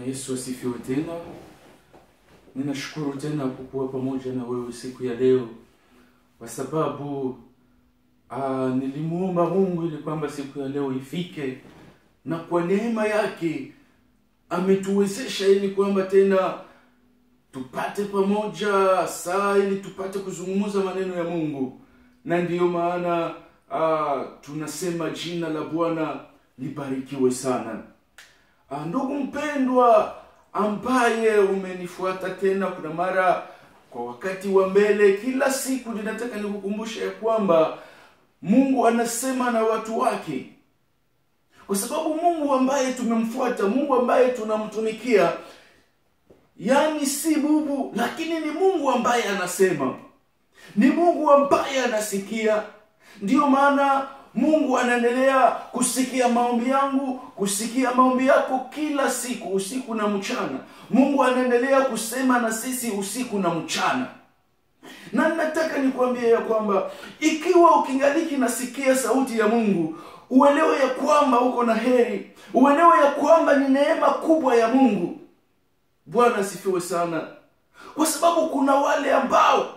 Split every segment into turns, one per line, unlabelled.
Yesu asifiwe tena. Ninashukuru tena kukuwa pamoja na wewe siku ya leo, kwa sababu ah, nilimuomba Mungu ili kwamba siku ya leo ifike, na kwa neema yake ametuwezesha ili kwamba tena tupate pamoja saa ili tupate kuzungumza maneno ya Mungu, na ndiyo maana ah, tunasema jina la Bwana libarikiwe sana. Ah, ndugu mpendwa ambaye umenifuata tena kuna mara kwa wakati wa mbele kila siku ninataka nikukumbusha ya kwamba mungu anasema na watu wake kwa sababu mungu ambaye tumemfuata mungu ambaye tunamtumikia yani si bubu lakini ni mungu ambaye anasema ni mungu ambaye anasikia ndiyo maana mungu anaendelea kusikia maombi yangu kusikia maombi yako kila siku usiku na mchana mungu anaendelea kusema na sisi usiku na mchana na nataka nikuambie ya kwamba ikiwa ukingaliki nasikia sauti ya mungu uelewe ya kwamba uko na heri uelewe ya kwamba ni neema kubwa ya mungu bwana asifiwe sana kwa sababu kuna wale ambao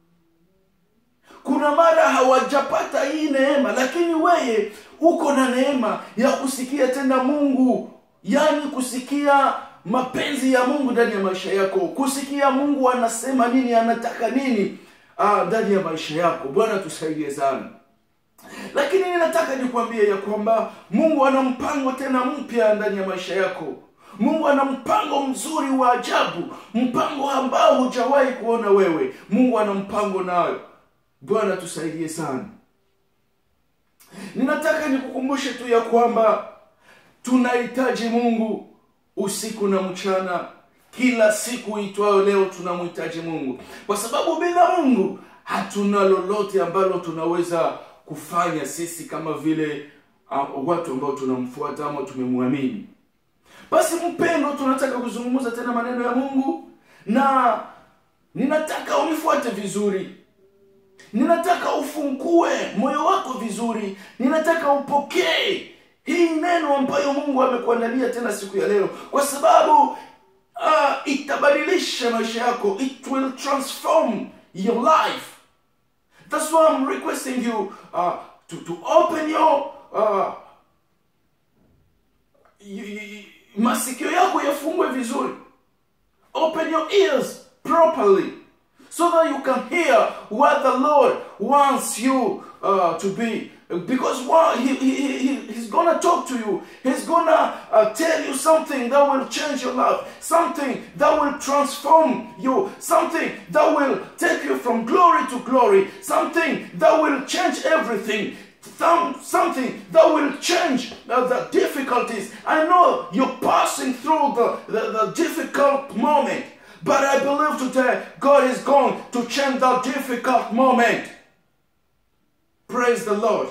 kuna mara hawajapata hii neema lakini weye uko na neema ya kusikia tena mungu yaani kusikia mapenzi ya mungu ndani ya maisha yako kusikia mungu anasema nini anataka nini ah, ndani ya maisha yako bwana tusaidie sana lakini ninataka nikwambie ya kwamba mungu ana mpango tena mpya ndani ya maisha yako mungu ana mpango mzuri wa ajabu mpango ambao hujawahi kuona wewe mungu ana mpango nayo bwana tusaidie sana ninataka nikukumbushe tu ya kwamba tunahitaji mungu usiku na mchana kila siku itwayo leo tunamhitaji mungu kwa sababu bila mungu hatuna lolote ambalo tunaweza kufanya sisi kama vile uh, watu ambao tunamfuata ama tumemwamini basi mpendo tunataka kuzungumza tena maneno ya mungu na ninataka unifuate vizuri ninataka ufungue moyo wako vizuri ninataka upokee hii neno ambayo mungu amekuandalia tena siku ya leo kwa sababu uh, itabadilisha maisha yako it will transform your life that's why i'm requesting you uh, to, to open your uh, y- y- masikio yako yafungue vizuri open your ears properly so that you can hear what the Lord wants you uh, to be. Because what he, he, he, He's gonna talk to you, He's gonna uh, tell you something that will change your life, something that will transform you, something that will take you from glory to glory, something that will change everything. Some, something that will change uh, the difficulties. I know you're passing through the, the, the difficult moment, but I believe today God is going to change that difficult moment. Praise the Lord.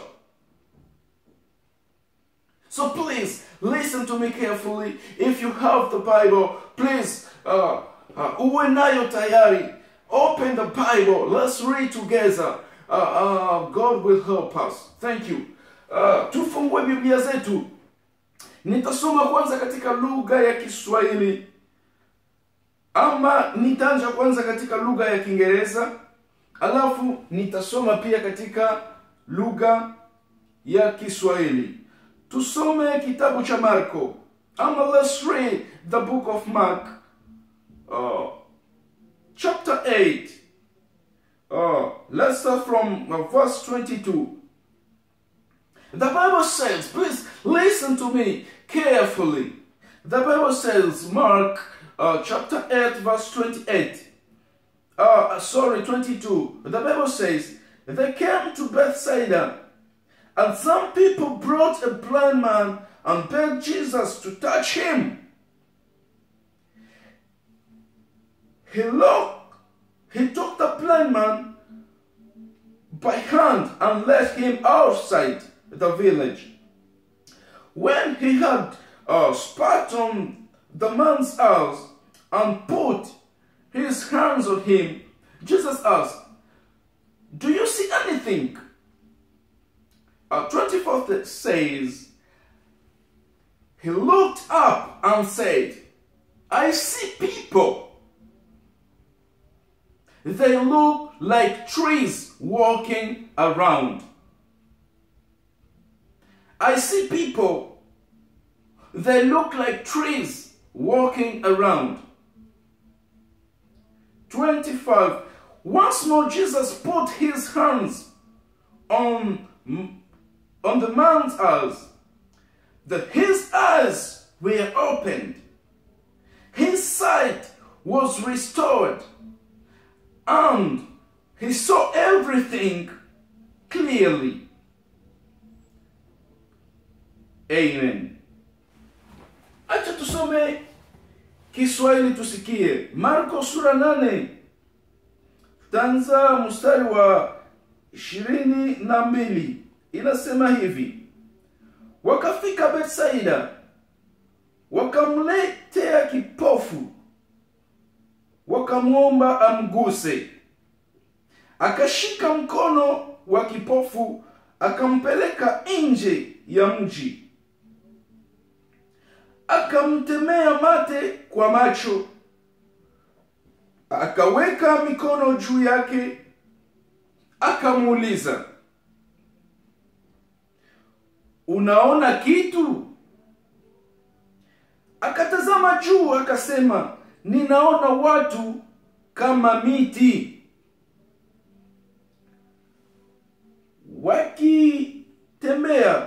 So please listen to me carefully. If you have the Bible, please uh, uh, uwe nayo tayari. Open the Bible. Let's read together. Uh, uh, God will help us. Thank you. Uh, tufungue Biblia zetu. Nitasoma kwanza katika lugha ya Kiswahili ama nitaanza kwanza katika lugha ya Kiingereza alafu nitasoma pia katika lugha ya Kiswahili. Tusome kitabu cha Marko ama let's read the book of Mark uh, chapter 8 uh, let's start from uh, verse 22 the Bible says please listen to me carefully the Bible says Mark uh, chapter 8 verse 28 uh, sorry 22 the Bible says they came to Bethsaida and some people brought a blind man and begged Jesus to touch him. He looked, he took the blind man by hand and led him outside the village. When he had uh, spat on the man's house and put his hands on him, Jesus asked, Do you see anything? Uh, 24th says, He looked up and said, I see people. They look like trees walking around. I see people. They look like trees walking around. 25. Once more, Jesus put his hands on, on the man's eyes. The, his eyes were opened. His sight was restored. And he saw everything clearly. Amen. Acha tusome Kiswahili tusikie. Marko sura nane tanza mstari wa ishirini na mbili inasema hivi: wakafika Betsaida, wakamletea kipofu, wakamwomba amguse. Akashika mkono wa kipofu, akampeleka nje ya mji akamtemea mate kwa macho, akaweka mikono juu yake, akamuuliza, unaona kitu? Akatazama juu, akasema, ninaona watu kama miti wakitembea.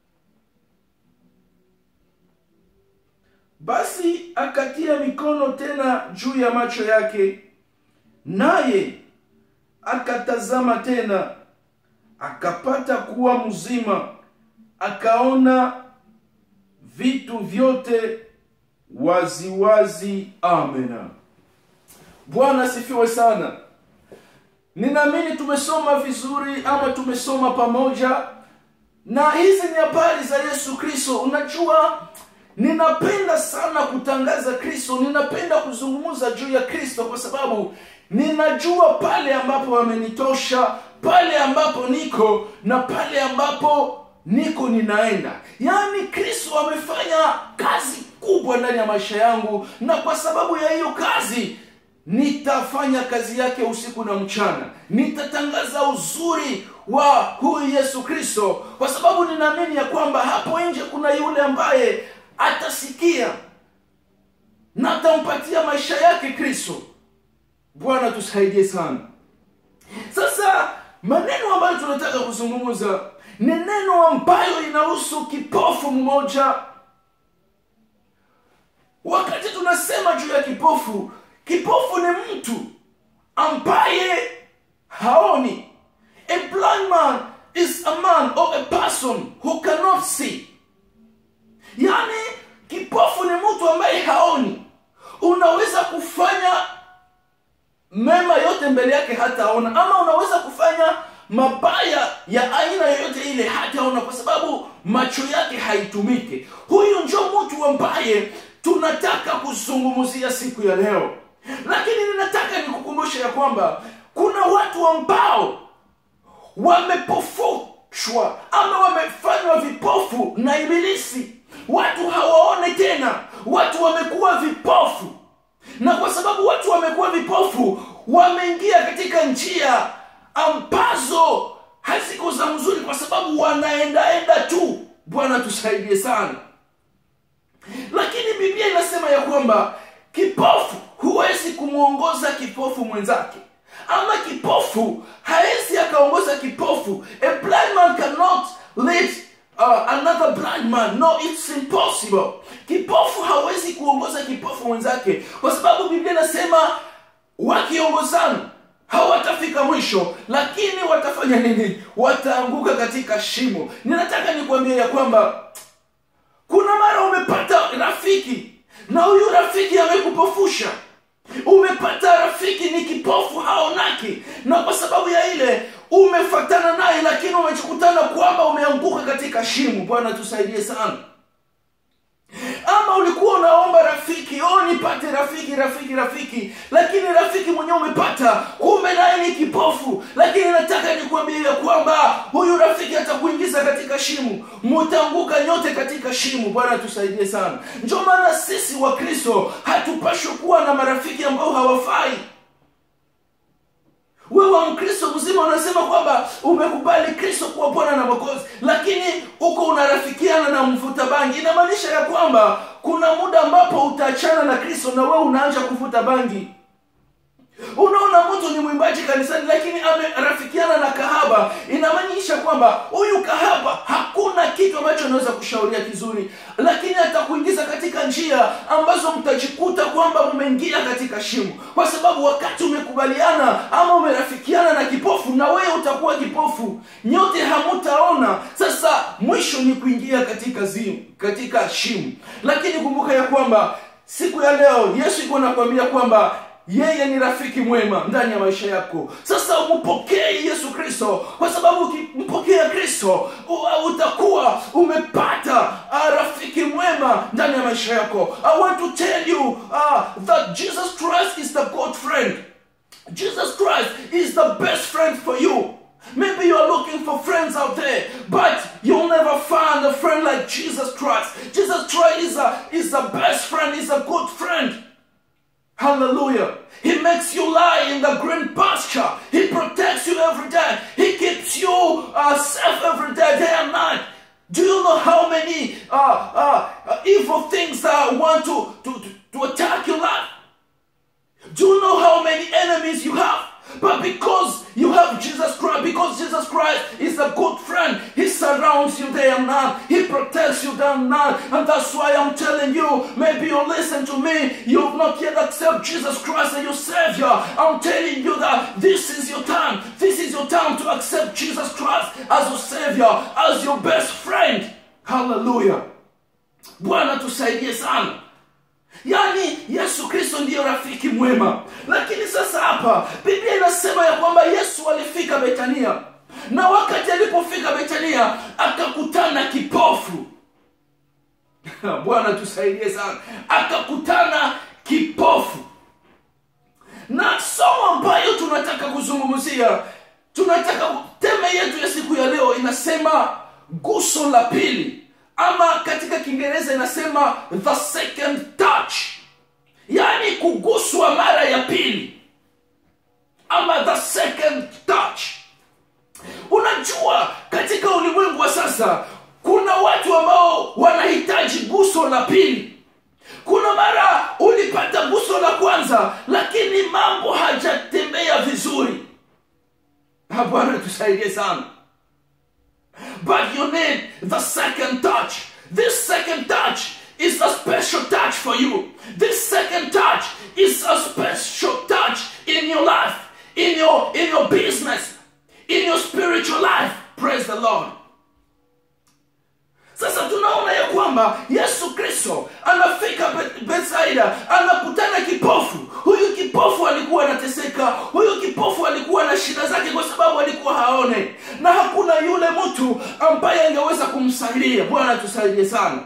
Basi akatia mikono tena juu ya macho yake, naye akatazama tena, akapata kuwa mzima, akaona vitu vyote waziwazi. Amena. Bwana asifiwe sana. Ninaamini tumesoma vizuri ama tumesoma pamoja, na hizi ni habari za Yesu Kristo. Unajua, ninapenda sana kutangaza Kristo, ninapenda kuzungumza juu ya Kristo kwa sababu ninajua pale ambapo wamenitosha, pale ambapo niko na pale ambapo niko ninaenda. Yaani Kristo amefanya kazi kubwa ndani ya maisha yangu, na kwa sababu ya hiyo kazi nitafanya kazi yake usiku na mchana. Nitatangaza uzuri wa huyu Yesu Kristo, kwa sababu ninaamini ya kwamba hapo nje kuna yule ambaye atasikia na atampatia maisha yake Kristo. Bwana tusaidie sana. Sasa maneno ambayo tunataka kuzungumza ni neno ambayo inahusu kipofu mmoja. Wakati tunasema juu ya kipofu, kipofu ni mtu ambaye haoni. A blind man is a man or a person who cannot see. Yaani kipofu ni mtu ambaye haoni. Unaweza kufanya mema yote mbele yake hataona, ama unaweza kufanya mabaya ya aina yoyote ile hataona, kwa sababu macho yake haitumiki. Huyu njo mtu ambaye tunataka kuzungumzia siku ya leo, lakini ninataka nikukumbushe ya kwamba kuna watu ambao wamepofushwa ama wamefanywa vipofu na Ibilisi. Watu hawaone tena, watu wamekuwa vipofu, na kwa sababu watu wamekuwa vipofu, wameingia katika njia ambazo haziko za mzuri, kwa sababu wanaendaenda tu. Bwana tusaidie sana. Lakini Biblia inasema ya kwamba kipofu huwezi kumwongoza kipofu mwenzake, ama kipofu hawezi akaongoza kipofu. A blind man cannot lead uh, another blind man. No, it's impossible. Kipofu hawezi kuongoza kipofu mwenzake, kwa sababu Biblia inasema wakiongozana hawatafika mwisho, lakini watafanya nini? Wataanguka katika shimo. Ninataka nikuambia ya kwamba kuna mara umepata rafiki na huyu rafiki amekupofusha. Umepata rafiki ni kipofu, haonaki, na kwa sababu ya ile umefatana naye, lakini umejikutana kwamba umeanguka katika shimo. Bwana tusaidie sana. Ama ulikuwa unaomba rafiki oh nipate rafiki rafiki rafiki lakini rafiki mwenyewe umepata kumbe naye ni kipofu lakini nataka nikuambie ya kwamba huyu rafiki atakuingiza katika shimu mutaanguka nyote katika shimu bwana tusaidie sana ndio maana sisi wa kristo hatupashwi kuwa na marafiki ambao hawafai wewe mkristo mzima unasema kwamba umekubali kristo kuwa bwana na mwokozi lakini huko unarafikiana na mvuta bangi inamaanisha ya kwamba kuna muda ambapo utaachana na kristo na wewe unaanza kuvuta bangi unaona mtu ni mwimbaji kanisani lakini amerafikiana na kahaba inamaanisha kwamba huyu kahaba hakuna kitu ambacho anaweza kushauria kizuri lakini atakuingiza katika njia ambazo mtajikuta kwamba mmeingia katika shimo kwa sababu wakati umekubaliana ama umerafikiana na kipofu na wewe utakuwa kipofu nyote hamutaona sasa mwisho ni kuingia katika zimu katika shimo lakini kumbuka ya kwamba siku ya leo yesu iko nakwambia kwamba yeye ni rafiki mwema ndani ya maisha yako sasa umpokee yesu kristo kwa sababu ukimpokea kristo u- utakuwa umepata uh, rafiki mwema ndani ya maisha yako i want to tell you uh, that jesus christ is the god friend jesus christ is the best friend for you Maybe you're looking for friends out there, but you'll never find a friend like Jesus Christ. Jesus Christ is, a, is the best friend, is a good friend. Hallelujah. He makes you lie in the green pasture. He protects you every day. He keeps you uh, safe every day, day and night. Do you know how many uh, uh, uh, evil things that want to, to, to, to attack your life? Do you know how many enemies you have? But because you have Jesus Christ, because Jesus Christ is a good friend, He surrounds you day and night, He protects you day and night, and that's why I'm telling you. Maybe you listen to me, you've not yet accepted Jesus Christ as your Savior. I'm telling you that this is your time. This is your time to accept Jesus Christ as your Savior, as your best friend. Hallelujah. Bwana tusaidie sana. yaani yesu kristo ndiyo rafiki mwema lakini sasa hapa biblia inasema ya kwamba yesu alifika betania na wakati alipofika betania akakutana kipofu bwana tusaidie sana akakutana kipofu na somo ambayo tunataka kuzungumzia tunataka teme yetu ya siku ya leo inasema guso la pili ama katika kiingereza inasema the second touch yaani kuguswa mara ya pili ama the second touch unajua katika ulimwengu wa sasa kuna watu ambao wanahitaji guso la pili kuna mara ulipata guso la kwanza lakini mambo hajatembea vizuri Ah, bwana tusaidie sana but you need the second touch. This second touch is a special touch for you. This second touch is a special touch in your life, in your in your business, in your spiritual life. Praise the Lord. Sasa tunaona ya kwamba Yesu Kristo anafika Be- Bethsaida, anakutana kipofu. Huyu kipofu alikuwa anateseka, huyu kipofu alikuwa na shida zake kwa sababu alikuwa haone, na hakuna yule mtu ambaye angeweza kumsaidia. Bwana tusaidie sana.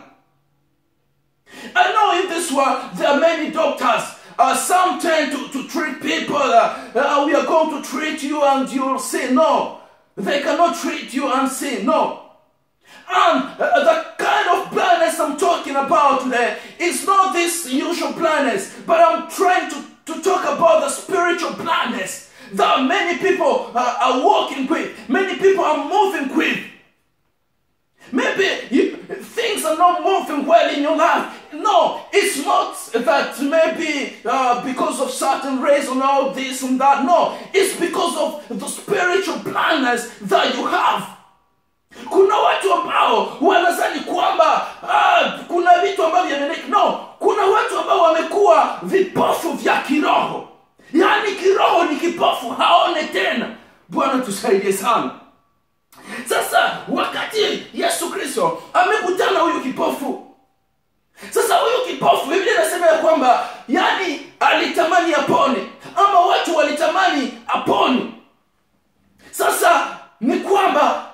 I know in this world there are many doctors. Uh, some tend to, to treat people. Uh, uh, we are going to treat you and you'll say no. They cannot treat you and say no. And uh, the kind of blindness I'm talking about today is not this usual blindness, but I'm trying to, to talk about the spiritual blindness that many people uh, are walking with, many people are moving with. Maybe you, things are not moving well in your life. No, it's not that maybe uh, because of certain reason or this and that. No, it's because of the spiritual blindness that you have. kuna watu ambao wanazani kwamba ah, kuna vitu ambavyo vyameleka no kuna watu ambao wamekuwa vipofu vya kiroho yaani kiroho ni kipofu haone tena bwana tusaidie sana sasa wakati yesu kristo amekutana huyu kipofu sasa huyu kipofu biblia inasema ya kwamba yani alitamani apone ama watu walitamani apone sasa ni kwamba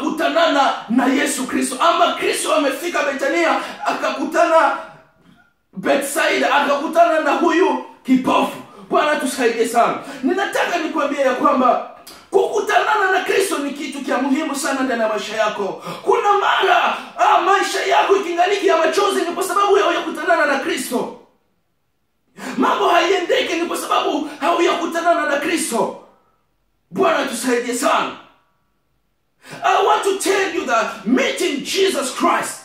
akakutanana na yesu kristo ama kristo amefika betania akakutana betsaida akakutana na huyu kipofu bwana tusaidie sana ninataka nikwambia ya kwamba kukutanana na kristo ni kitu cha muhimu sana ndani ya maisha yako kuna mara ah, maisha yako ikingaliki ya machozi ni kwa sababu hauyakutanana na kristo mambo haiendeki ni kwa sababu hauyakutanana na kristo bwana tusaidie sana i want to tell you that meeting jesus christ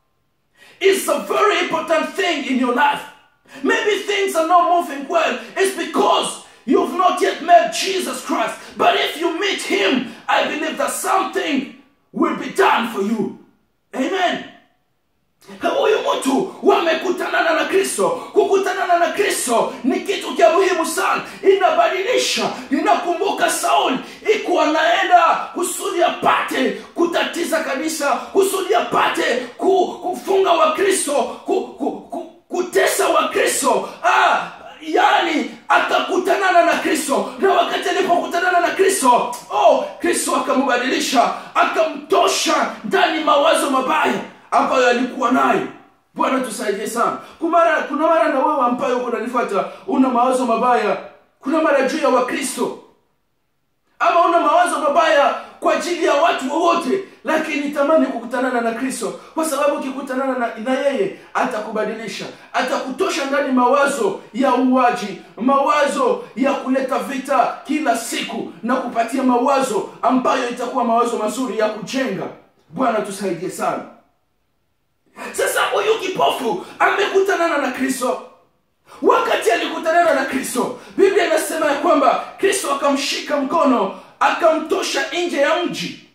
is a very important thing in your life maybe things are not moving well it's because you've not yet met jesus christ but if you meet him i believe that something will be done for you amen huyu mtu wamekutanana na kristo kukutanana na kristo ni kitu cha muhimu sana inabadilisha inakumbuka sauli iko anaenda kusudi apate kutatiza kanisa kusudi apate ku, kufunga wakristo ku, ku, ku, kutesa wakristo ah, yani akakutanana na kristo na wakati alipokutanana na kristo oh kristo akamubadilisha akamtosha ndani mawazo mabaya ambayo alikuwa nayo bwana tusaidie sana kumara kuna mara na wewe ambayo uko nanifuata una mawazo mabaya kuna mara juu ya wakristo ama una mawazo mabaya kwa ajili ya watu wowote lakini tamani kukutanana na kristo kwa sababu ukikutanana na, na yeye atakubadilisha atakutosha ndani mawazo ya uwaji mawazo ya kuleta vita kila siku na kupatia mawazo ambayo itakuwa mawazo mazuri ya kujenga bwana tusaidie sana sasa huyu kipofu amekutanana na kristo wakati alikutanana na kristo biblia inasema ya kwamba kristo akamshika mkono akamtosha nje ya mji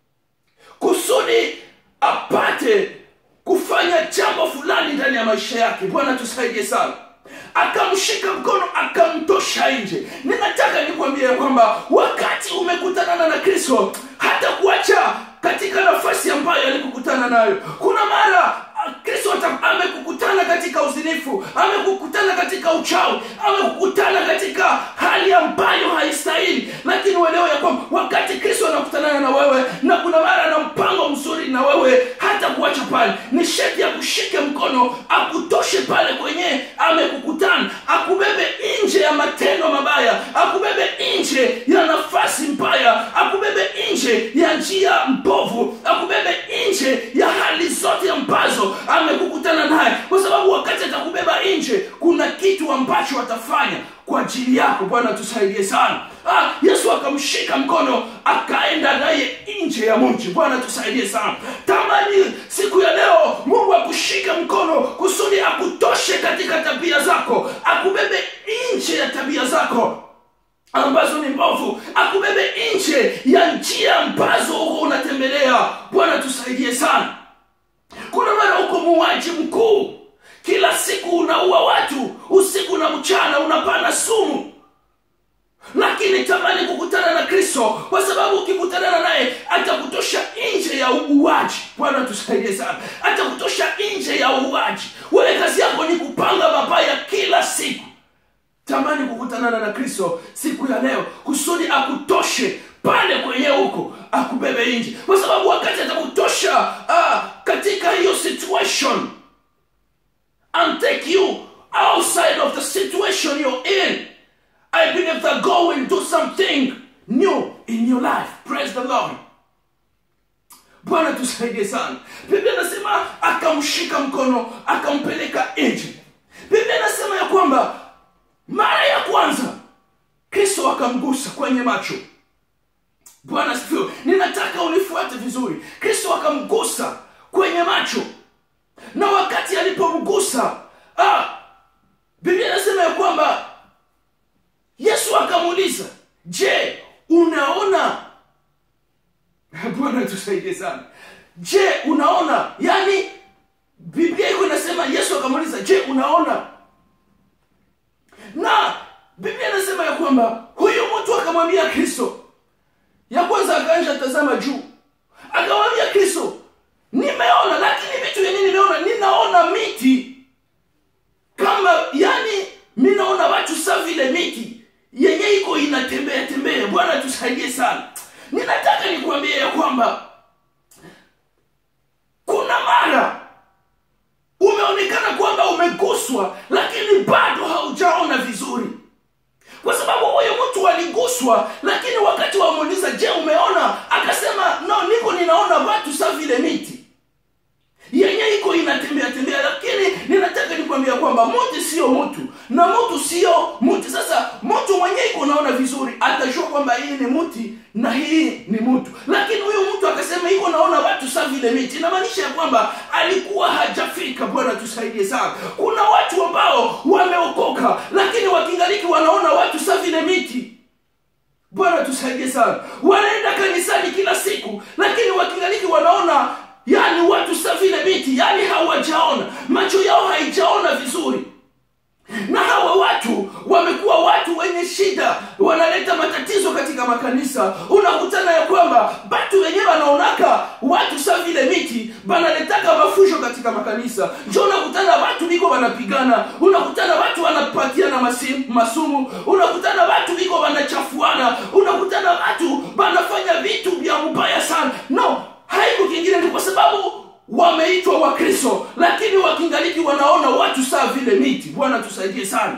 kusudi apate kufanya jambo fulani ndani ya maisha yake bwana tusaidie sana akamshika mkono akamtosha nje ninataka nikwambia ya kwamba wakati umekutanana na kristo hata kuacha katika nafasi ambayo alikukutana nayo kuna mara kristo amekukutana katika uzinifu amekukutana katika uchawi amekukutana katika hali ambayo haistahili lakini uelewe ya kwamba wakati kristo anakutanana na wewe na kuna mara na mpango mzuri na wewe hata kuacha pale ni sheti ya kushike mkono akutoshe pale kwenye amekukutana akubebe nje ya matendo mabaya akubebe nje ya nafasi mbaya akubebe nje ya njia mbovu akubebe nje ya hali zote ambazo amekukutana naye kwa sababu wakati atakubeba nje kuna kitu ambacho atafanya kwa ajili yako bwana tusaidie sana ah, yesu akamshika mkono akaenda naye nje ya mji bwana tusaidie sana tamani siku ya leo mungu akushike mkono kusudi akutoshe katika tabia zako akubebe nje ya tabia zako ambazo ni mbovu akubebe nje ya njia ambazo huko unatembelea bwana tusaidie sana kuna mara uko muuaji mkuu kila siku unaua watu usiku na mchana unapana sumu lakini tamani kukutana na kristo kwa sababu ukikutanana naye atakutosha nje ya uuaji bwana tusaidie sana atakutosha nje ya uuaji wewe kazi yako ni kupanga mabaya kila siku tamani kukutanana na kristo siku ya leo kusudi akutoshe pale kwenye huko akubebe nje kwa sababu wakati atakutosha ah, katika hiyo situation and take you outside of the situation you're in i believe that god will do something new in your life praise the lord bwana tusaidie sana biblia inasema akamshika mkono akampeleka nje biblia inasema ya kwamba mara ya kwanza kristo akamgusa kwenye macho bwana sifiwe ninataka unifuate vizuri kristo akamgusa kwenye macho na wakati alipomgusa ah, biblia inasema ya kwamba yesu akamuuliza je unaona bwana tusaidie sana je unaona yaani biblia iko inasema yesu akamuuliza je unaona na biblia inasema ya kwamba huyu mtu akamwambia kristo ya kwanza akaanja tazama juu akamwambia kristo nimeona lakini vitu vyenye nimeona ninaona miti kama yani mi naona watu sa vile miti yenye iko inatembea tembea bwana tusaidie sana ninataka nikuambia ya kwamba kuna mara umeonekana kwamba umeguswa umeguswa lakini bado haujaona vizuri kwa sababu huyu mtu aliguswa lakini wakati wamuuliza je umeona akasema no niko ninaona watu sa vile miti yenye iko inatembea tembea lakini ninataka nikwambia kwamba mti sio mtu na mtu sio mti sasa mtu mwenye iko unaona vizuri atajua kwamba hii ni mti na hii ni mtu lakini huyu mtu akasema iko naona watu sa vile miti inamaanisha ya kwamba alikuwa hajafika bwana tusaidie sana kuna watu ambao wameokoka lakini wakingaliki wanaona watu sa vile miti bwana tusaidie sana wanaenda kanisani kila siku lakini wakingaliki wanaona yani watu sa vile miti yani hawajaona macho yao haijaona vizuri na hawa watu wamekuwa watu wenye shida wanaleta matatizo katika makanisa unakutana ya kwamba batu wenyewe wanaonaka watu sa vile miti banaletaka mafusho katika makanisa njo unakutana watu biko wanapigana unakutana watu wanapatiana masi- masumu unakutana watu biko wanachafuana unakutana watu banafanya vitu vya mbaya sana no haiko kingine ni kwa sababu wameitwa wakristo lakini wakingaliki wanaona watu saa vile miti bwana tusaidie sana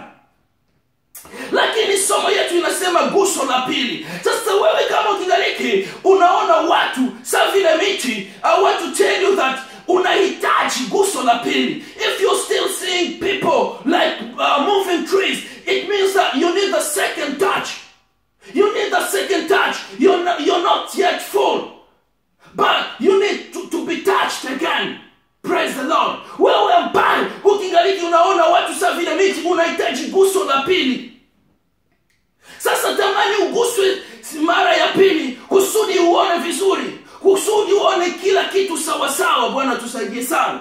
lakini somo yetu inasema guso la pili sasa wewe kama ukingaliki unaona watu saa vile miti i want to tell you that unahitaji guso la pili if you're still seeing people like uh, moving trees it means that you need the second touch you need the second touch you're not, you're not yet full but you need to, to be touched again praise the lord wewe ambaye ukingaliki unaona watu sa vile miti unahitaji guso la pili sasa tamani uguswe mara ya pili kusudi uone vizuri kusudi uone kila kitu sawasawa bwana tusaidie sana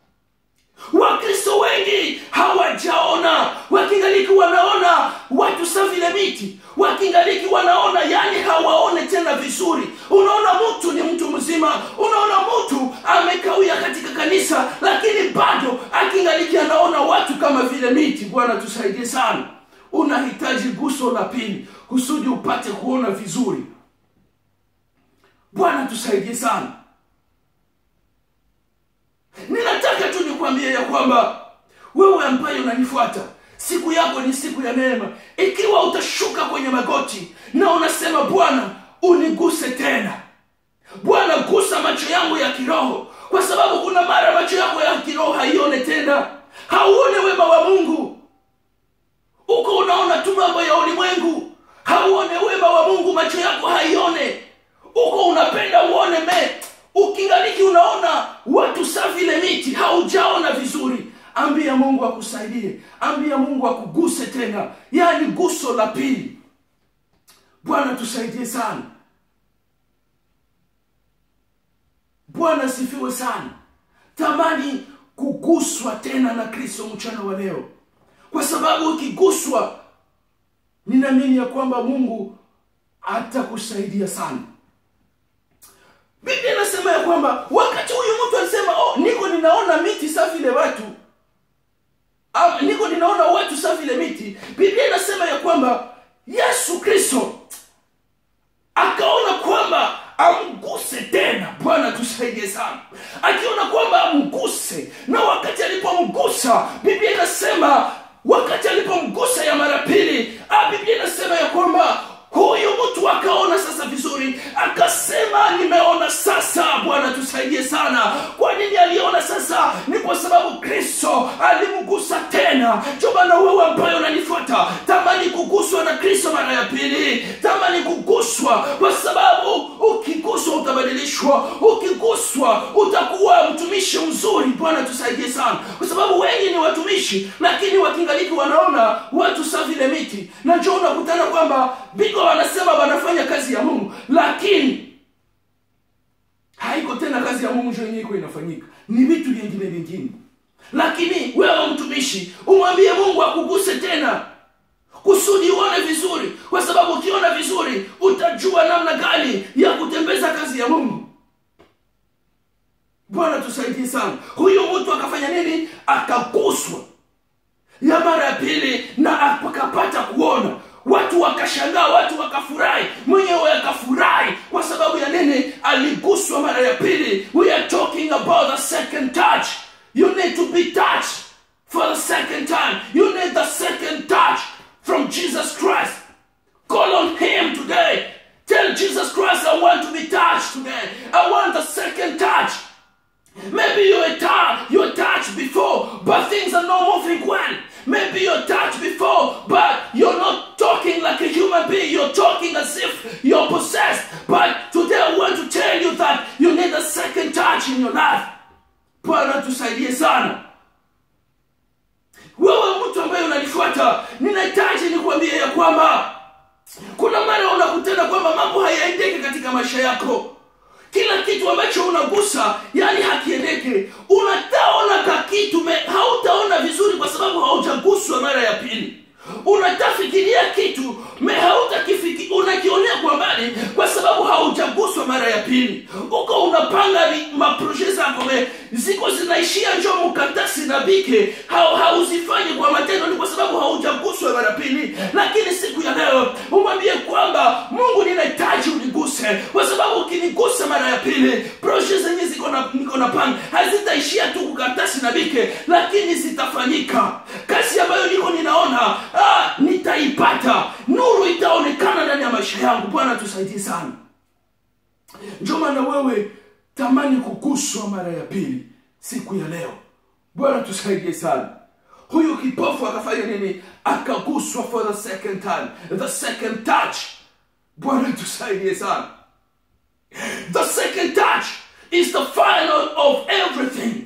wakristo wengi hawajaona wakingaliki wanaona watu sa vile miti wakingaliki wanaona yani hawaone tena vizuri unaona mtu ni mtu mzima unaona mtu amekawia katika kanisa lakini bado akingaliki anaona watu kama vile miti bwana tusaidie sana unahitaji guso la pili kusudi upate kuona vizuri bwana tusaidie sana ninataka tu nikwambie ya kwamba wewe ambaye unanifuata siku yako ni siku ya neema ikiwa utashuka kwenye magoti na unasema bwana uniguse tena bwana gusa macho yangu ya kiroho kwa sababu kuna mara macho yako ya kiroho haione tena hauone wema wa mungu uko unaona tu mambo ya ulimwengu hauone wema wa mungu macho yako haione uko unapenda uone me ukingaliki unaona watu sa vile miti haujaona vizuri ambia mungu akusaidie ambia mungu akuguse tena yaani guso la pili bwana tusaidie sana bwana asifiwe sana tamani kuguswa tena na kristo mchana wa leo kwa sababu ukiguswa ninaamini ya kwamba mungu atakusaidia sana biblia inasema ya kwamba wakati huyu mtu alisema oh, niko ninaona miti sa vile watu Am, niko ninaona watu sa vile miti biblia inasema ya kwamba yesu kristo akaona kwamba amguse tena bwana tusaidie sana akiona kwamba amguse na wakati alipomgusa biblia inasema wakati alipomgusa ya mara pili ah, biblia inasema ya kwamba huyu mtu akaona sasa vizuri akasema nimeona sasa bwana tusaidie sana kwa nini aliona sasa ni kwa sababu kristo alimgusa tena jobana wewe ambayo unanifuata tamani kuguswa na kristo mara ya pili tamani kuguswa kwa sababu ukiguswa utabadilishwa ukiguswa utakuwa mtumishi mzuri bwana tusaidie sana kwa sababu wengi ni watumishi lakini wakingaliki wanaona watu sa vile miti na njo unakutana kwamba biko wanasema wanafanya kazi ya mungu lakini haiko tena kazi ya mungu njo yenyewe iko inafanyika ni vitu vingine vingine lakini wewe mtumishi umwambie mungu akuguse tena kusudi uone vizuri kwa sababu ukiona vizuri utajua namna gani ya kutembeza kazi ya mungu bwana tusaidie sana huyu mtu akafanya nini akaguswa ya mara ya pili na akapata kuona watu wakashangaa watu wakafurahi mwenyewe akafurahi kwa sababu ya nini aliguswa mara ya pili we are talking about the second touch you need to be touched for the second time. You need the second touch from Jesus Christ. Call on Him today. Tell Jesus Christ, I want to be touched today. I want the second touch. Maybe you were touched, you were touched before, but things are not moving well. Maybe you're touched before, but you're not talking like a human being. You're talking as if you're possessed. But today I want to tell you that you need a second touch in your life. Bwana tusaidie sana. Wewe mtu ambaye unanifuata, ninahitaji nikuambie ya kwamba kuna mara unakutana kwamba mambo hayaendeki katika maisha yako kila kitu ambacho unagusa yani hakiendeke unataona ka kitu me- hautaona vizuri kwa sababu haujaguswa mara ya pili unatafikiria kitu me hautakifiki unakionea kwa mbali kwa sababu haujaguswa mara ya pili uko unapanga ni- maproje zako me ziko zinaishia njo mukatasi na bike hau, hauzifanyi kwa matendo ni kwa sababu haujaguswa mara pili lakini siku ya leo umwambie kwamba mungu ninahitaji uniguse kwa sababu ukinigusa mara ya pili proje zenye ziko na niko na panga hazitaishia tu kukatasi na bike lakini zitafanyika kazi ambayo niko ninaona ah, nitaipata nuru itaonekana ndani ya maisha yangu bwana tusaidie sana ndio maana wewe tamani kuguswa mara ya pili siku ya leo bwana tusaidie sana huyu kipofu akafanya nini akaguswa for the second time the second touch bwana tusaidie sana the second touch is the final of everything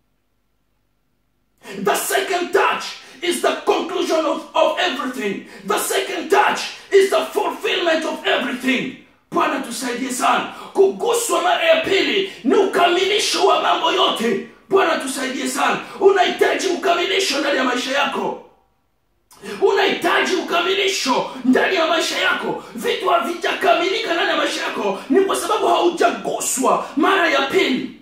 the second touch is the conclusion of, of everything. The second touch is the fulfillment of everything. Bwana tusaidie sana. Kuguswa mara ya pili ni ukamilisho wa mambo yote. Bwana tusaidie sana. Unahitaji ukamilisho ndani ya maisha yako unahitaji ukamilisho ndani ya maisha yako vitu havijakamilika ndani ya maisha yako ni kwa sababu haujaguswa mara ya pili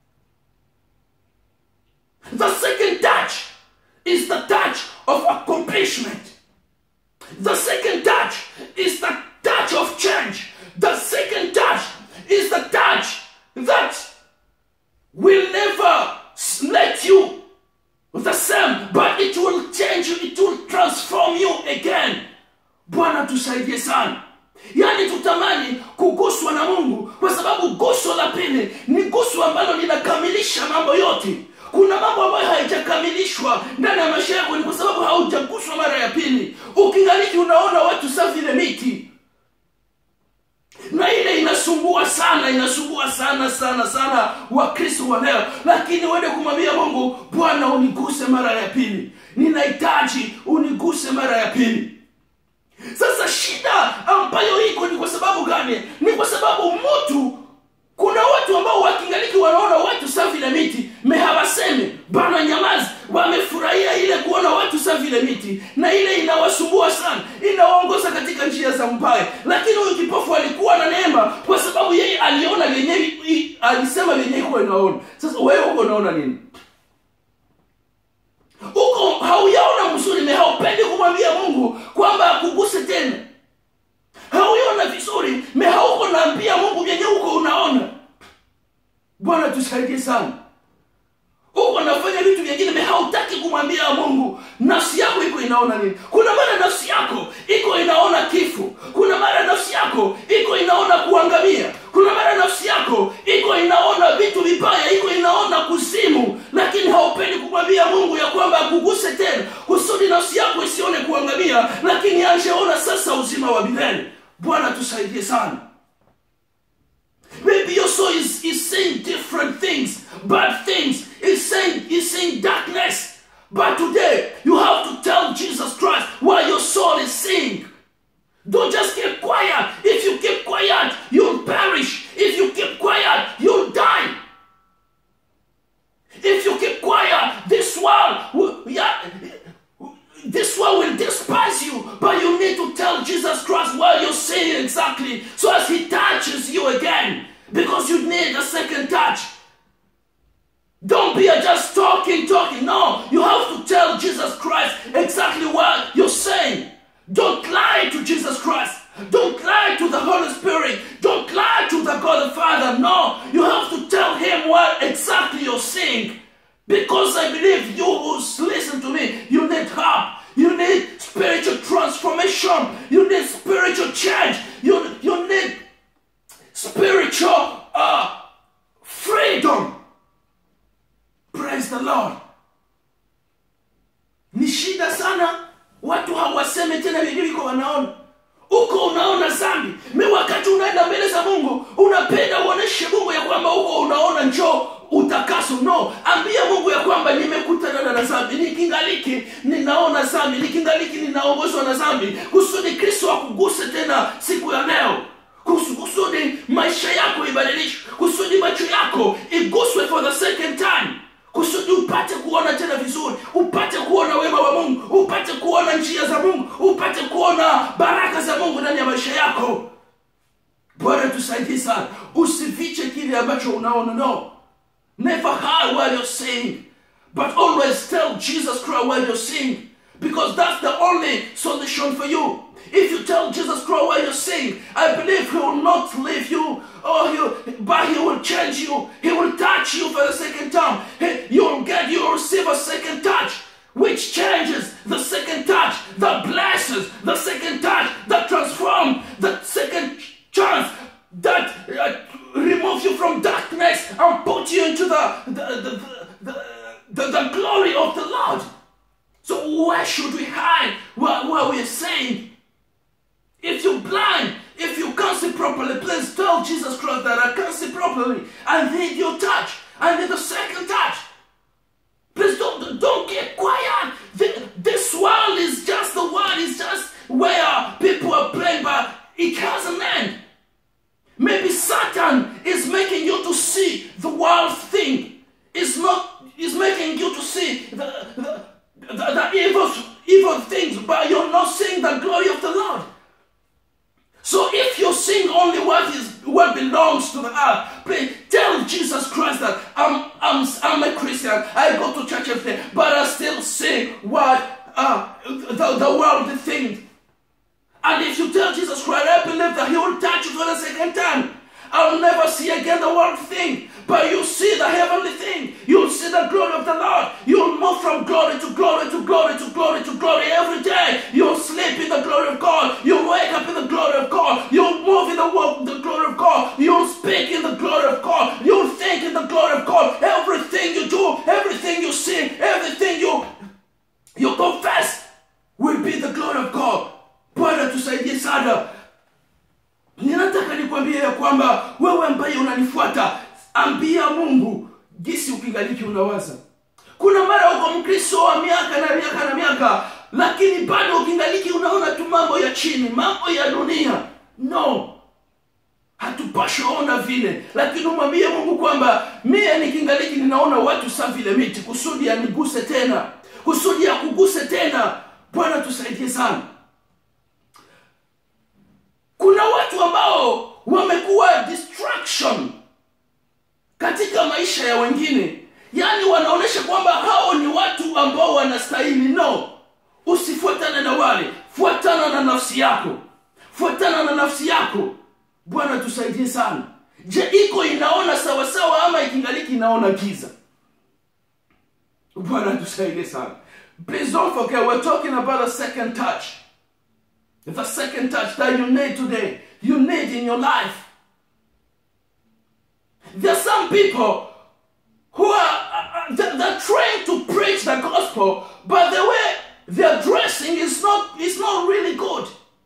the second touch is the touch of accomplishment. The second touch is the touch of change. The second touch is the touch that will never s- let you the same, but it will change you, it will transform you again. Bwana tusaidie sana. Yaani tutamani kuguswa na Mungu kwa sababu guso la pili ni guso ambalo linakamilisha mambo yote. Kuna mambo ambayo hayajakamilishwa ndani ya maisha yako ni kwa sababu haujaguswa mara ya pili. Ukingaliki unaona watu sa vile miti, na ile inasumbua sana inasumbua sana sana sana wakristo wa leo lakini uende kumwambia mungu bwana uniguse mara ya pili ninahitaji uniguse mara ya pili sasa shida ambayo iko ni kwa sababu gani ni kwa sababu mtu kuna watu ambao wakingaliki wanaona watu sa vile miti me hawasemi bana nyamazi wamefurahia ile kuona watu sa vile miti na ile inawasumbua sana inawaongoza katika njia za mbaya lakini huyu kipofu alikuwa na neema kwa sababu yeye aliona lenyewe i- alisema lenyewe kuwa inaona sasa wewe huko unaona nini huko hauyaona mzuri me haupendi kumwambia mungu kwamba akuguse tena hauiona vizuri me hauko naambia mungu vyenye huko unaona bwana tusaidie sana huko nafanya vitu vingine me hautaki kumwambia mungu nafsi yako iko inaona nini kuna mara nafsi yako iko inaona kifo kuna mara nafsi yako iko inaona kuangamia kuna mara nafsi yako iko inaona vitu vibaya iko inaona kuzimu lakini haupendi kumwambia mungu ya kwamba akuguse tena kusudi nafsi yako isione kuangamia lakini anjeona sasa uzima wa milele bwana tusaidie sana Maybe your soul is, is saying different things, bad things. It's saying, it's saying darkness. But today, you have to tell Jesus Christ what your soul is saying. Don't just keep quiet. If you keep quiet, you'll perish. If you keep quiet, you'll die. If you keep quiet, this world, will- yeah, this world will despise you. But you need to tell Jesus Christ what you're saying exactly, so as He touches you again, because you need a second touch. Don't be just talking, talking. No, you have to tell Jesus Christ exactly what you're saying. Don't lie to Jesus Christ. Don't lie to the Holy Spirit. Don't lie to the God the Father. No, you have to tell Him what exactly you're saying. Because I believe you who listen to me, you need help. You need spiritual transformation. You need spiritual change. You, you need spiritual uh, freedom. Praise the Lord. Ni shida sana, watu hawasemi tena vile viko wanaona uko unaona zambi mi wakati unaenda mbele za mungu unapenda uoneshe mungu ya kwamba uko unaona njoo utakaso no ambia mungu ya kwamba nimekutana na zambi nikingaliki ninaona zambi nikingaliki ninaongozwa na zambi kusudi kristo akuguse tena siku ya leo Kus- kusudi maisha yako ibadilishwe kusudi macho yako iguswe for the second time kusudi upate kuona tena vizuri upate kuona wema wa mungu upate kuona njia za mungu upate kuona baraka za mungu ndani ya maisha yako bwana tusaidie sana usifiche kile ambacho unaona no never hide what you're saying but always tell jesus christ what you're saying because that's the only solution for you if you tell jesus christ what you're saying i believe he will not leave you or he but he will change you he will touch you for the second time He- you'll get you'll receive a second touch which changes the second touch that blesses the second touch that transforms the second chance that uh, remove you from darkness and put you into the the, the, the, the, the glory of the Lord. So why should we hide what, what we're saying? If you're blind, if you can't see properly, please tell Jesus Christ that I can't see properly. I need your touch. I need a second touch. Please don't don't get quiet. Th- This world is just the world. It's just where people are playing, but it has an end. Maybe Satan is making you to see the world thing. It's not. Is making you to see the the, the, the evil evil things, but you're not seeing the glory of the Lord. So if you sing only what is what belongs to the earth, please tell Jesus Christ that I'm I'm I'm a Christian. I go to church every day, but I still sing what uh, the the worldly thing. And if you tell Jesus Christ, I believe that He will touch you for the second time. I'll never see again the world thing, but you see the heavenly thing. You'll see the glory of the Lord. You'll move from glory to glory to glory to glory to glory every day. You'll sleep in the glory of God. You'll wake up in the glory of God. You'll move in the, wo- the glory of God. You'll speak in the glory of God. You'll think in the glory of God. Everything you do, everything you sing, everything you you confess will be the glory of God. Bwana tusaidie sana. Ninataka nikwambie ya kwamba wewe ambaye unanifuata, ambia Mungu jinsi ukingaliki unawaza. Kuna mara uko Mkristo wa miaka na miaka na miaka, lakini bado ukingaliki unaona tu mambo ya chini, mambo ya dunia. No, hatupaswi ona vile, lakini umwambie Mungu kwamba mie nikingaliki ninaona watu sa vile miti, kusudi aniguse tena, kusudi akuguse tena. Bwana tusaidie sana. Kuna watu ambao wamekuwa distraction katika maisha ya wengine, yaani wanaonyesha kwamba hao ni watu ambao wanastahili. No, usifuatane na wale, fuatana na nafsi yako, fuatana na nafsi yako. Bwana tusaidie sana. Je, iko inaona sawasawa ama ikingaliki inaona giza? Bwana tusaidie sana. Please don't forget we're talking about a second touch. The second touch that you need today, you need in your life. There are some people who are uh, they're, they're trained to preach the gospel, but the way they're dressing is not is not really good.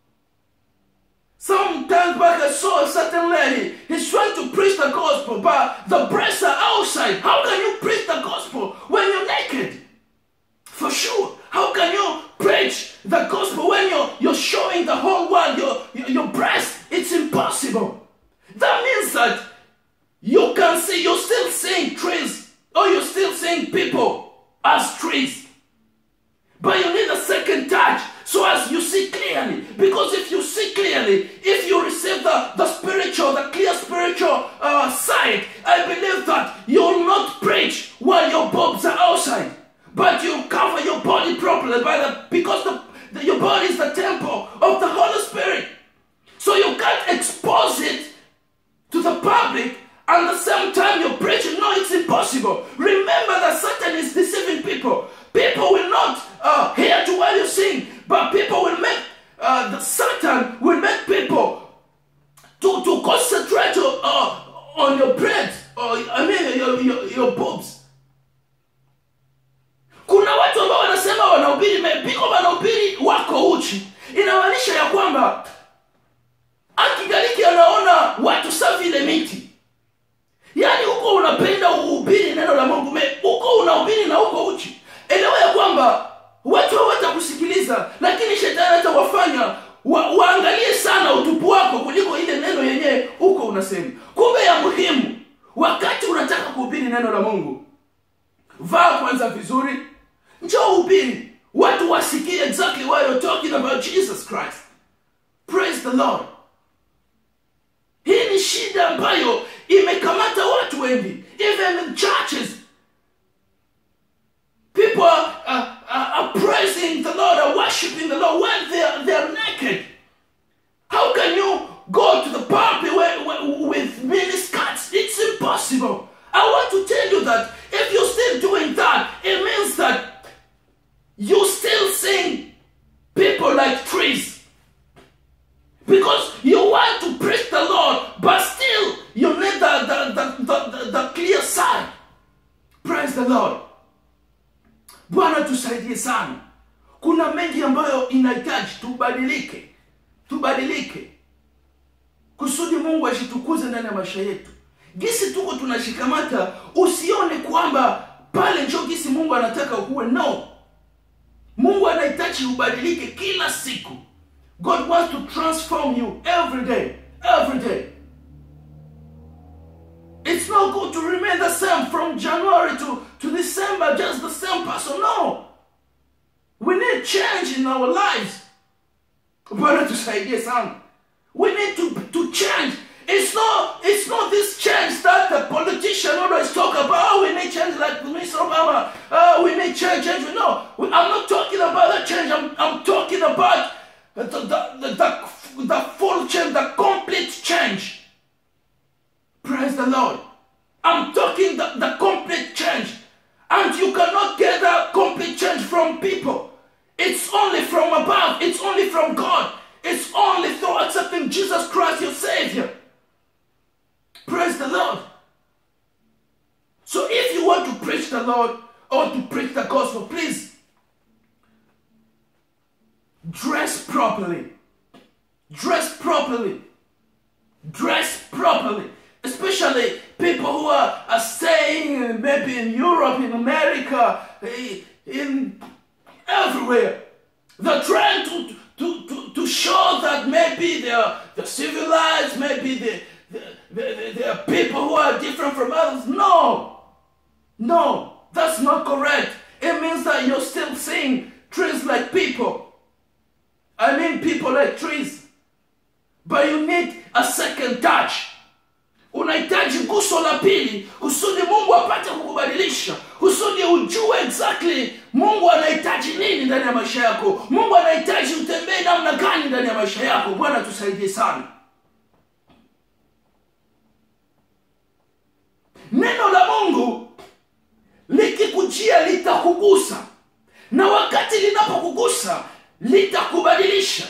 Some time back I saw a certain lady, he's trying to preach the gospel, but the breasts are outside. How can you preach the gospel when you're naked? For sure. How can you preach the gospel when you're, you're showing the whole world your, your, your breast? It's impossible. That means that you can see, you're still seeing trees, or you're still seeing people as trees. But you need a second touch so as you see clearly. Because if you see clearly, if you receive the, the spiritual, the clear spiritual uh, sight, I believe that you'll not preach while your bulbs are outside. But you cover your body properly by the because the, the your body is the temple of the Holy Spirit. So you can't expose it to the public and at the same time you're preaching. No, it's impossible. remember that satan is deceiving people people will not uh, hear to what you sing but people will make uh, the satan will make people to, to concentrate uh, on your bread or I mean your, your, your boobs. Kuna watu ambao wanasema wanahubiri mepiko wanahubiri wako uchi, inamaanisha ya kwamba akigaliki anaona watu sa vile miti, yaani huko unapenda uhubiri neno la Mungu, me- huko unahubiri na huko uchi. Elewa ya kwamba watu hawatakusikiliza, lakini shetani atawafanya wa, waangalie sana utupu wako kuliko ile neno yenyewe huko unasema. Kumbe ya muhimu, wakati unataka kuhubiri neno la Mungu, vaa kwanza vizuri, njoo uhubiri, watu wasikie exactly what you're talking about Jesus Christ. Praise the Lord. Hii ni shida ambayo imekamata watu wengi, even in churches. People are, are, are, are praising the Lord, are worshiping the Lord when they are, they are naked. How can you go to the pulpit where, where, with mini skirts? It's impossible. I want to tell you that if you're still doing that, it means that you still seeing people like trees. Because you want to preach the Lord, but still you need the, the, the, the, the, the clear side. Praise the Lord. Bwana tusaidie sana. Kuna mengi ambayo inahitaji tubadilike, tubadilike kusudi Mungu ashitukuze ndani ya maisha yetu. Gisi tuko tunashikamata, usione kwamba pale njo gisi Mungu anataka ukuwe. No, Mungu anahitaji ubadilike kila siku. God wants to transform you every day, every day. It's not good to remain the same from January to, to December, just the same person. No. We need change in our lives. Bwana tusaidie sana. We need to, to change. It's not it's not this change that the politician always talk about. Oh, we need change like Mr. Obama. Oh, we need change, change. No, I'm not talking about that change. I'm, I'm talking about the, the, the, the, the full change, the complete change. Praise the Lord. I'm talking the, the complete change. And you cannot get that complete change from people. It's only from above. It's only from God. It's only through accepting Jesus Christ, your Savior. Praise the Lord. So if you want to preach the Lord or to preach the gospel, please dress properly. Dress properly. Dress properly. Especially people who are, are staying maybe in Europe, in America, eh, in everywhere. They're trying to, to, to, to show that maybe they're, they're civilized, maybe they, they, they, they are people who are different from others. No. No, that's not correct. It means that you're still seeing trees like people. I mean people like trees. But you need a second touch. unahitaji guso la pili kusudi mungu apate kukubadilisha kusudi ujue exactly mungu anahitaji nini ndani ya maisha yako mungu anahitaji utembee namna gani ndani ya maisha yako bwana tusaidie sana neno la mungu likikujia litakugusa na wakati linapokugusa litakubadilisha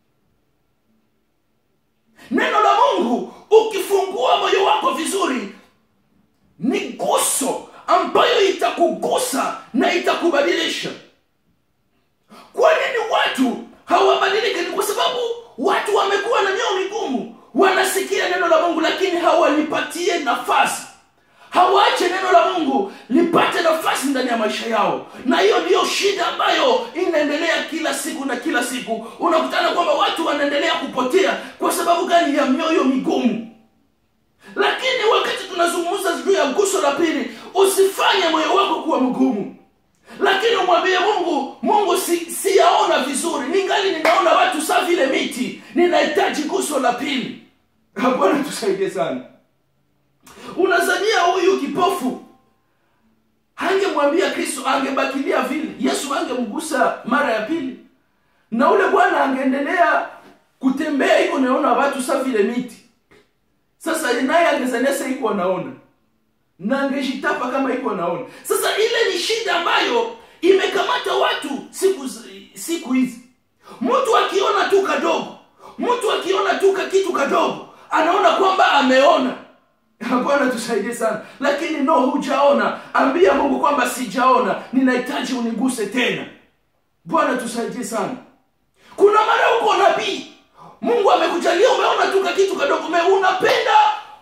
neno la mungu ukifungua moyo wako vizuri ni guso ambayo itakugusa na itakubadilisha kwa nini watu hawabadiliki ni kwa sababu watu wamekuwa na mioyo migumu wanasikia neno la mungu lakini hawalipatie nafasi hawaache neno la mungu lipate nafasi ndani ya maisha yao na hiyo ndiyo shida ambayo inaendelea kila siku na kila siku unakutana kwamba watu wanaendelea kupotea kwa sababu gani ya mioyo migumu lakini wakati tunazungumza juu ya guso la pili usifanye moyo wako kuwa mgumu lakini umwambie mungu mungu si, siyaona vizuri ningali ninaona watu saa vile miti ninahitaji guso la pili bwana tusaidie sana unazania huyu kipofu hangemwambia kristo angebakilia vile yesu angemgusa mara ya pili na ule bwana angeendelea kutembea iko naona watu sa vile miti sasa naye angezania sa iko anaona na angejitapa kama iko naona sasa ile ni shida ambayo imekamata watu siku zi- siku hizi mtu akiona tu kadogo mtu akiona tu kakitu kadogo anaona kwamba ameona bwana tusaidie sana lakini no hujaona ambia mungu kwamba sijaona ninahitaji uniguse tena bwana tusaidie sana kuna mara uko nabii mungu amekujalia umeona tu kakitu kadogo ume unapenda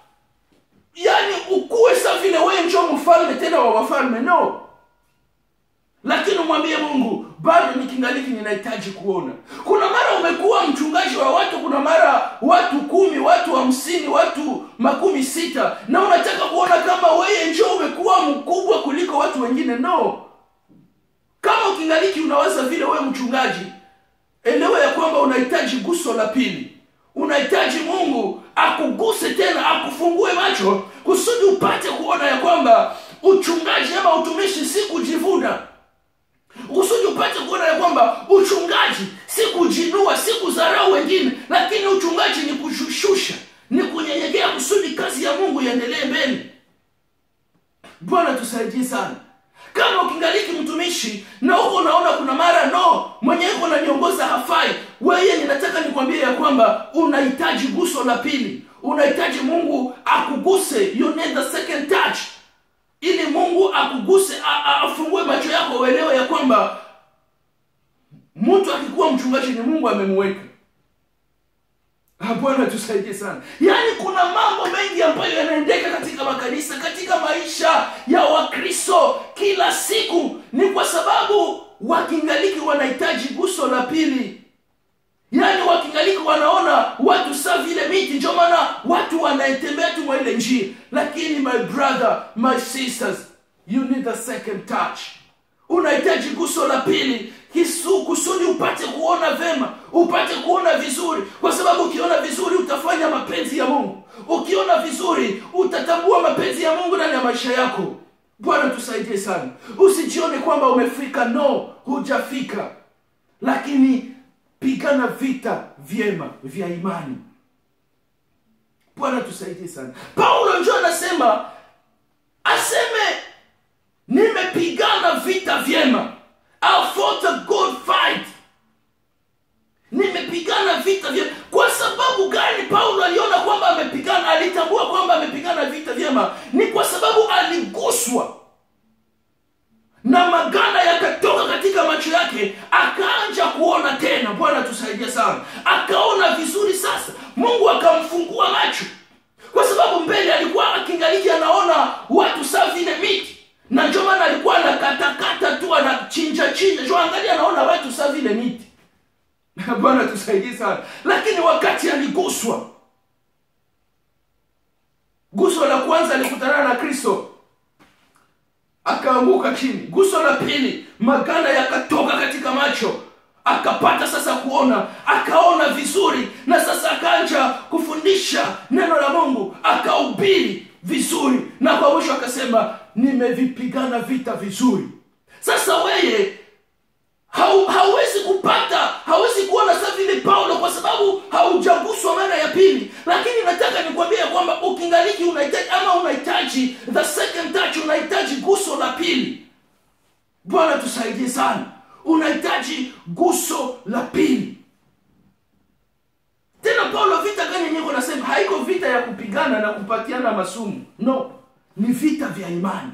yani ukuwe sa vile wewe njo mfalme tena wa wafalme no lakini umwambie mungu bado nikingaliki ninahitaji kuona kuna mara umekuwa mchungaji wa watu kuna mara watu kumi watu hamsini watu makumi sita na unataka kuona kama weye njo umekuwa mkubwa kuliko watu wengine no kama ukingaliki unawaza vile wewe mchungaji elewa ya kwamba unahitaji guso la pili unahitaji mungu akuguse tena akufungue macho kusudi upate kuona ya kwamba uchungaji ama utumishi si kujivuna kusudi upate kuona ya kwamba uchungaji si kujinua si kudharau wengine lakini uchungaji ni kushusha ni kunyenyekea kusudi kazi ya mungu iendelee mbele bwana tusaidie sana kama ukingaliki mtumishi na huko unaona kuna mara no mwenye iko naniongoza hafai weye ninataka nikwambie ya kwamba unahitaji guso la pili unahitaji mungu akuguse you need the second touch ili mungu akuguse a- a- afungue macho yako uelewe ya kwamba mtu akikuwa mchungaji ni mungu amemweka Ah, bwana tusaidie sana yaani kuna mambo mengi ambayo yanaendeka katika makanisa katika maisha ya wakristo kila siku ni kwa sababu wakingaliki wanahitaji guso la pili yaani wakingaliki wanaona watu saa vile miti ndio maana watu wanaetembea tu mwa ile njia lakini my brother my sisters you need a second touch unahitaji guso la pili kisu kusudi upate kuona vema upate kuona vizuri kwa sababu ukiona vizuri utafanya mapenzi ya mungu ukiona vizuri utatambua mapenzi ya mungu ndani ya maisha yako bwana tusaidie sana usijione kwamba umefika no hujafika lakini pigana vita vyema vya imani bwana tusaidie sana paulo njo anasema aseme nimepigana vita vyema I fought a good fight nimepigana vita vyema kwa sababu gani paulo aliona kwamba amepigana alitambua kwamba amepigana vita vyema ni kwa sababu aliguswa na maganda yakatoka katika macho yake akaanja kuona tena bwana tusaidia sana akaona vizuri sasa mungu akamfungua macho kwa sababu mbele alikuwa akingaliki anaona watu saa vile miti na ndio maana alikuwa anakatakata tu anachinja chinja jo angali anaona watu saa vile miti bwana tusaidie sana lakini wakati aliguswa guso la kwanza alikutana na kristo akaanguka chini guso la pili maganda yakatoka katika macho akapata sasa kuona akaona vizuri na sasa akaanja kufundisha neno la mungu akahubiri vizuri na kwa mwisho akasema nimevipigana vita vizuri sasa weye hau, hauwezi kupata hauwezi kuona sa vile paulo kwa sababu haujaguswa mara ya pili lakini nataka nikwambia ya kwamba ukingaliki unahitaji ama unahitaji the second touch unahitaji guso la pili bwana tusaidie sana unahitaji guso la pili tena paulo vita gani yenyewe nasema haiko vita ya kupigana na kupatiana masumu no ni vita vya imani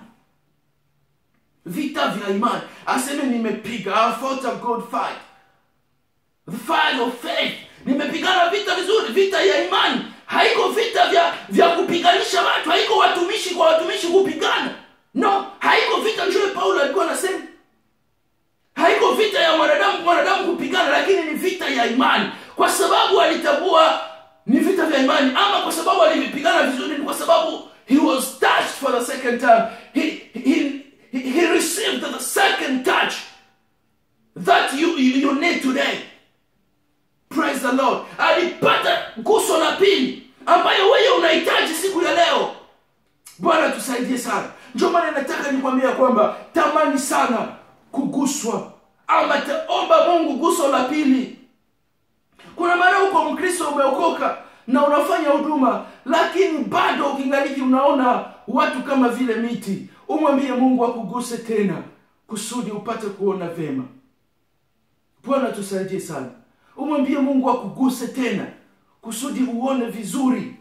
vita vya imani aseme nimepiga I fought a good fight the fight of faith nimepigana vita vizuri vita ya imani haiko vita vya vya kupiganisha watu haiko watumishi kwa watumishi kupigana no haiko vita njoe paulo alikuwa anasema haiko vita ya mwanadamu mwanadamu kupigana lakini ni vita ya imani kwa sababu alitambua ni vita vya imani ama kwa sababu alivipigana vizuri ni kwa sababu he was touched for the second time he, he, he, he received the second touch that you, you, you need today praise the lord alipata guso la pili ambayo wewe unahitaji siku ya leo bwana tusaidie sana ndio maana nataka nikwambia kwamba tamani sana kuguswa ama taomba mungu guso la pili kuna mara huko mkristo umeokoka na unafanya huduma lakini bado ukingaliki unaona watu kama vile miti umwambie mungu akuguse tena kusudi upate kuona vema bwana tusaidie sana umwambie mungu akuguse tena kusudi uone vizuri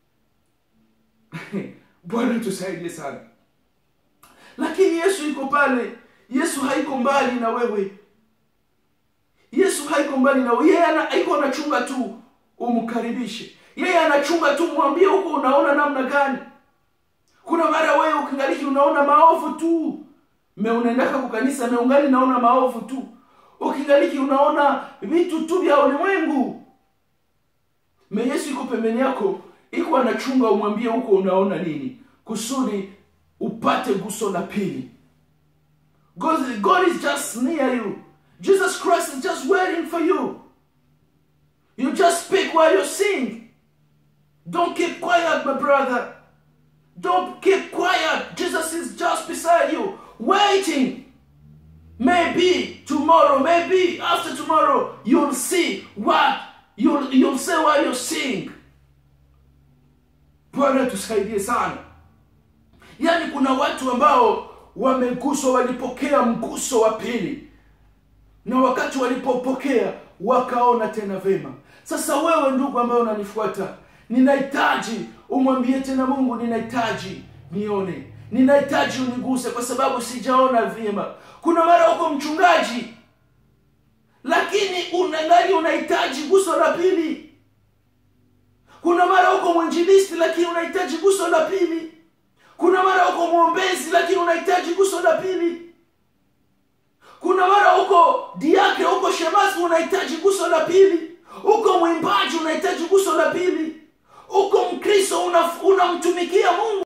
bwana tusaidie sana lakini yesu iko pale yesu haiko mbali na wewe yesu haiko mbali na wewe yeye ana- haiko anachunga tu umkaribishe yeye anachunga tu mwambie huko unaona namna gani kuna mara wewe ukingaliki unaona maovu tu me unaendaka kukanisa meungali naona maovu tu ukingaliki unaona vitu tu vya ulimwengu me yesu iko pembeni yako iko anachunga umwambie huko unaona nini kusudi upate guso la pili God, God is just near you. Jesus Christ is just waiting for you. You just speak while you sing. Don't keep quiet, my brother. Don't keep quiet. Jesus is just beside you, waiting. Maybe tomorrow, maybe after tomorrow, you'll see what you'll you'll say while you sing. Bwana tusaidie sana. Yaani kuna watu ambao wameguswa, walipokea mguso wa pili, na wakati walipopokea wakaona tena vema. Sasa wewe ndugu ambaye unanifuata, ninahitaji umwambie tena Mungu, ninahitaji nione, ninahitaji uniguse, kwa sababu sijaona vyema. Kuna mara uko mchungaji, lakini unangali unahitaji guso la pili. Kuna mara uko mwinjilisti, lakini unahitaji guso la pili. Kuna mara uko mwombezi, lakini unahitaji guso la pili. Kuna mara uko diakre, uko shemasi, unahitaji guso la pili. Uko mwimbaji, unahitaji guso la pili. Uko Mkristo, unaf- unamtumikia Mungu